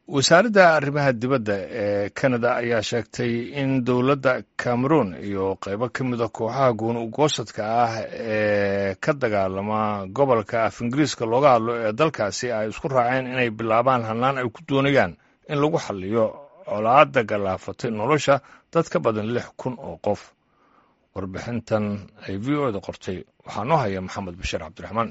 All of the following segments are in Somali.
wasaaradda arrimaha dibadda ee kanada ayaa sheegtay in dowladda cameroon iyo qaybo ka mida kooxaha gooni ugoosadka ah ee ka dagaalama gobolka af ingiriiska looga hadlo ee dalkaasi ay isku raaceen inay bilaabaan hannaan ay ku doonayaan in lagu xalliyo colaadda galaafatay nolosha dad ka badan lix kun oo qof warbixintan ay v o da qortay waxaa noo haya maxamed bashiir cabdiraxmaan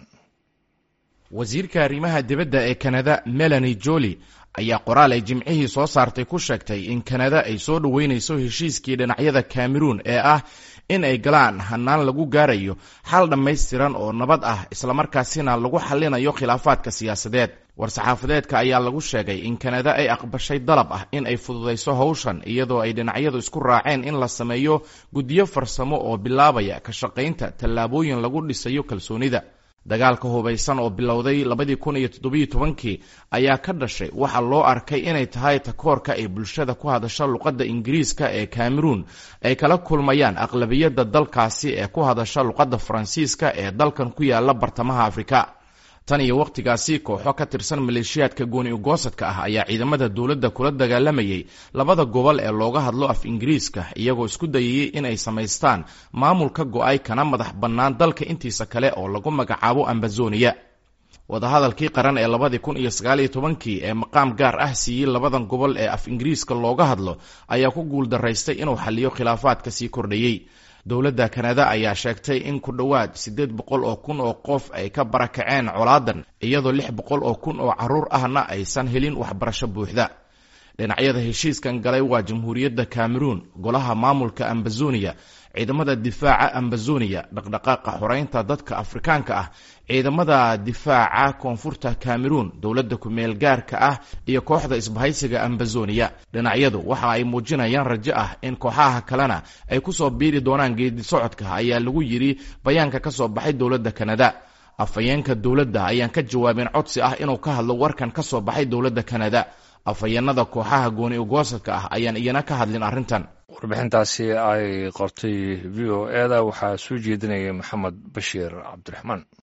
wasiirka arrimaha dibadda ee kanada melani joli ayaa qoraal ay jimcihii soo saartay ku sheegtay in kanada ay soo dhoweynayso heshiiskii dhinacyada cameroon ee ah in ay galaan hannaan lagu gaarayo xal dhammaystiran oo nabad ah islamarkaasina lagu xallinayo khilaafaadka siyaasadeed war-saxaafadeedka ayaa lagu sheegay in kanada ay aqbashay dalab ah in ay fududayso howshan iyadoo ay dhinacyadu isku raaceen in la sameeyo guddiyo farsamo oo bilaabaya ka shaqaynta tallaabooyin lagu dhisayo kalsoonida dagaalka hubaysan oo bilowday labadii kun iyo toddobiyo tobankii ayaa ka dhashay waxaa loo arkay inay tahay takoorka ay bulshada ku hadasha luqadda ingiriiska ee cameroon ay kala kulmayaan aqlabiyadda dalkaasi ee ku hadasha luqadda faransiiska ee dalkan ku yaala bartamaha afrika tan iyo wakhtigaasi kooxo ka tirsan maleeshiyaadka gooni ugoosadka ah ayaa ciidamada dowladda kula dagaalamayay labada gobol ee looga hadlo af ingiriiska iyagoo isku dayayay inay samaystaan maamul ka go-ay kana madax bannaan dalka intiisa kale oo lagu magacaabo ambazoniya wadahadalkii qaran ee labadii kun iyo sagaaliyo tobankii ee maqaam gaar ah siiyey labadan gobol ee af ingiriiska looga hadlo ayaa ku guuldaraystay inuu xalliyo khilaafaadka sii kordhayey dowladda kanada ayaa sheegtay in ku dhowaad siddeed boqol oo kun oo qof ay ka barakaceen colaadan iyadoo lix boqol oo kun oo carruur ahna aysan helin waxbarasho buuxda dhinacyada heshiiskan galay waa jamhuuriyadda cameroon golaha maamulka ambazoniya ciidamada difaaca ambazoniya dhaqdhaqaaqa xoreynta dadka afrikaanka ah ciidamada difaaca koonfurta cameroon dowladda ku-meel gaarka ah iyo kooxda isbahaysiga ambazoniya dhinacyadu waxa ay muujinayaan rajo ah in kooxaha kalena ay kusoo biiri doonaan geedi socodka ayaa lagu yidhi bayaanka ka soo baxay dowladda kanada afhayeenka dowladda ayaan ka jawaabin codsi ah inuu ka hadlo warkan ka soo baxay dowladda kanada afhayeenada kooxaha gooni ugoosadka ah ayaan iyana ka hadlin arrintan warbixintaasi ay qortay v o e da waxaa soo jeedinaya maxamed bashiir cabdiraxmaan